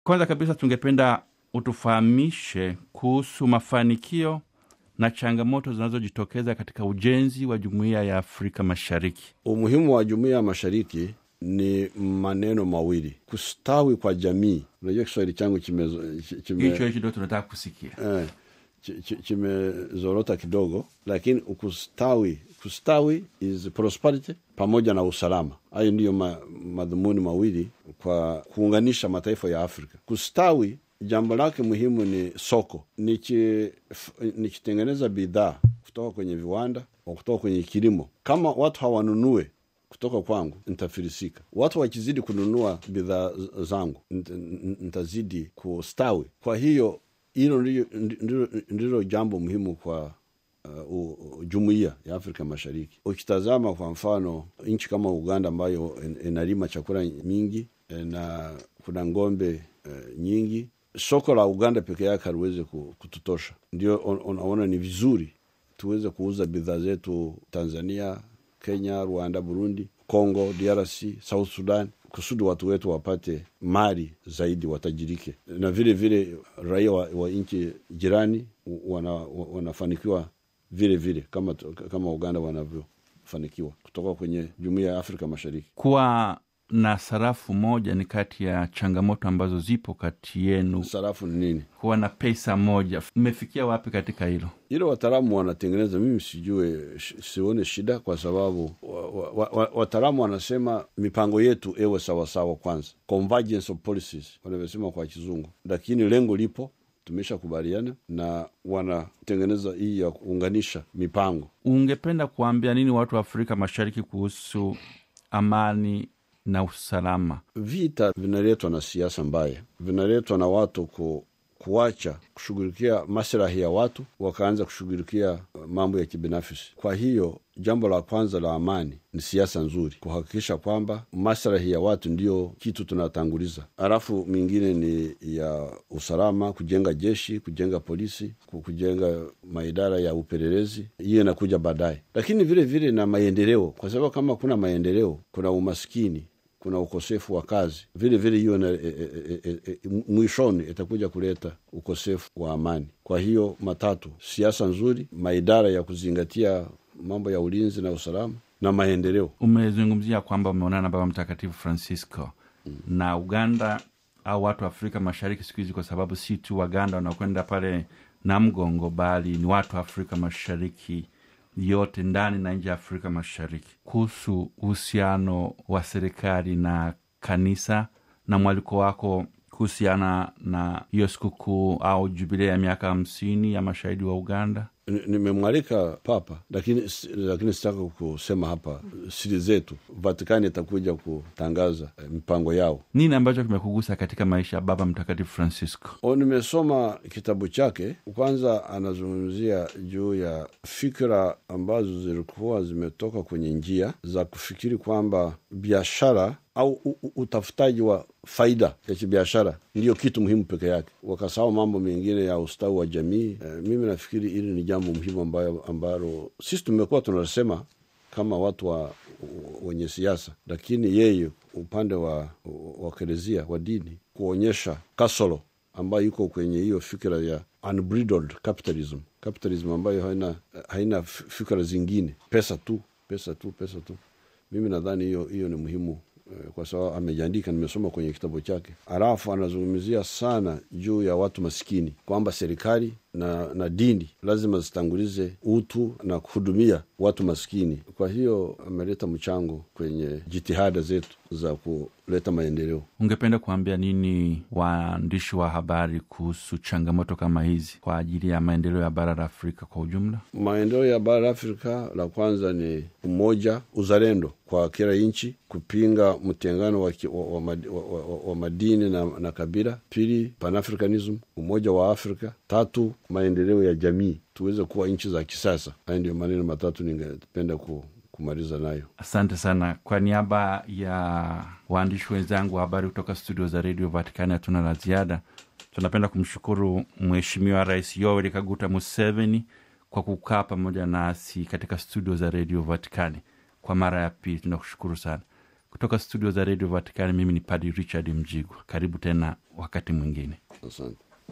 Kwanza kabisa tungependa utufahamishe kuhusu mafanikio na changamoto zinazojitokeza katika ujenzi wa jumuiya ya Afrika Mashariki. Umuhimu wa jumuiya ya mashariki ni maneno mawili: kustawi kwa jamii. Unajua Kiswahili changu Hicho chime, hicho ndio tunataka kusikia. eh, chi- chi- kimezorota kidogo, lakini kustawi, kustawi is prosperity pamoja na usalama. Hayo ndiyo ma, madhumuni mawili kwa kuunganisha mataifa ya Afrika. Kustawi, jambo lake muhimu ni soko. Niki- f- Nikitengeneza bidhaa kutoka kwenye viwanda au kutoka kwenye kilimo, kama watu hawanunue kutoka kwangu nitafilisika. Watu wakizidi kununua bidhaa z- zangu nit- n- nitazidi kustawi. Kwa hiyo hilo ndilo- ndilo ndilo jambo muhimu kwa uh, u- u- jumuiya ya Afrika Mashariki. Ukitazama kwa mfano nchi kama Uganda ambayo in- inalima chakula mingi eh, na kuna ng'ombe eh, nyingi, soko la Uganda peke yake haliwezi ku- kututosha. Ndio un- unaona ni vizuri tuweze kuuza bidhaa zetu Tanzania, Kenya, Rwanda, Burundi, Congo, DRC, South Sudan kusudi watu wetu wapate mali zaidi, watajirike, na vile vile raia wa, wa nchi jirani wana, wanafanikiwa vile vile kama, kama Uganda wanavyofanikiwa kutoka kwenye jumuiya ya Afrika Mashariki. Kuwa na sarafu moja ni kati ya changamoto ambazo zipo kati yenu. Sarafu ni nini? Kuwa na pesa moja, mmefikia wapi katika hilo? Ile wataalamu wanatengeneza, mimi sijue, sh- sione shida kwa sababu wa- wa- wa- wataalamu wanasema mipango yetu ewe sawasawa kwanza, convergence of policies wanavyosema kwa Kizungu, lakini lengo lipo, tumeshakubaliana na wanatengeneza hii ya kuunganisha mipango. Ungependa kuambia nini watu wa Afrika Mashariki kuhusu amani na usalama? Vita vinaletwa na siasa mbaya, vinaletwa na watu ku, kuacha kushughulikia maslahi ya watu wakaanza kushughulikia uh, mambo ya kibinafsi. Kwa hiyo jambo la kwanza la amani ni siasa nzuri, kuhakikisha kwamba maslahi ya watu ndiyo kitu tunatanguliza, halafu mingine ni ya usalama, kujenga jeshi, kujenga polisi, ku- kujenga maidara ya upelelezi, hiyo inakuja baadaye, lakini vile vile na maendeleo, kwa sababu kama kuna maendeleo kuna umaskini kuna ukosefu wa kazi vile vile, hiyo na- e, e, e, e, e, mwishoni itakuja kuleta ukosefu wa amani. Kwa hiyo matatu, siasa nzuri, maidara ya kuzingatia mambo ya ulinzi na usalama na maendeleo. Umezungumzia kwamba umeonana na Baba Mtakatifu Francisco na Uganda au watu wa Afrika Mashariki siku hizi, kwa sababu si tu Waganda wanakwenda pale na mgongo, bali ni watu wa Afrika Mashariki yote ndani na nje ya Afrika Mashariki, kuhusu uhusiano wa serikali na kanisa na mwaliko wako kuhusiana na hiyo sikukuu au jubilei ya miaka hamsini ya mashahidi wa Uganda. Ni- Nimemwalika Papa, lakini lakini sitaka kusema hapa siri zetu. Vatikani itakuja kutangaza eh, mipango yao. Nini ambacho kimekugusa katika maisha ya Baba Mtakatifu Francisco? O, nimesoma kitabu chake. Kwanza anazungumzia juu ya fikra ambazo zilikuwa zimetoka kwenye njia za kufikiri kwamba biashara au u- u- utafutaji wa faida ya kibiashara ndiyo kitu muhimu peke yake, wakasahau mambo mengine ya ustawi wa jamii. E, mimi nafikiri hili ni jambo muhimu ambayo ambalo sisi tumekuwa tunasema kama watu wa wenye siasa, lakini yeye upande wa wa kerezia wa dini kuonyesha kasoro ambayo iko kwenye hiyo fikira ya unbridled capitalism, capitalism ambayo haina, haina fikira zingine, pesa tu, pesa tu, pesa tu. Mimi nadhani hiyo hiyo ni muhimu eh, kwa sababu amejiandika, nimesoma kwenye kitabu chake. Alafu anazungumzia sana juu ya watu maskini, kwamba serikali na, na dini lazima zitangulize utu na kuhudumia watu maskini. Kwa hiyo ameleta mchango kwenye jitihada zetu za kuleta maendeleo. Ungependa kuambia nini waandishi wa habari kuhusu changamoto kama hizi kwa ajili ya maendeleo ya bara la Afrika kwa ujumla? Maendeleo ya bara la Afrika, la kwanza ni umoja, uzalendo kwa kila nchi, kupinga mtengano wa, ki- wa, wa, mad- wa, wa, wa madini na, na kabila. Pili, panafricanism, umoja wa Afrika. Tatu, maendeleo ya jamii, tuweze kuwa nchi za kisasa. Haya ndio maneno matatu ningependa ku, kumaliza nayo. Asante sana. Kwa niaba ya waandishi wenzangu wa habari kutoka studio za redio Vatikani, hatuna la ziada. Tunapenda kumshukuru Mheshimiwa Rais Yoweri Kaguta Museveni kwa kukaa pamoja nasi katika studio za redio Vatikani kwa mara ya pili. Tunakushukuru sana. kutoka studio za redio vatikani mimi ni padi richard mjigwa karibu tena wakati mwingine asante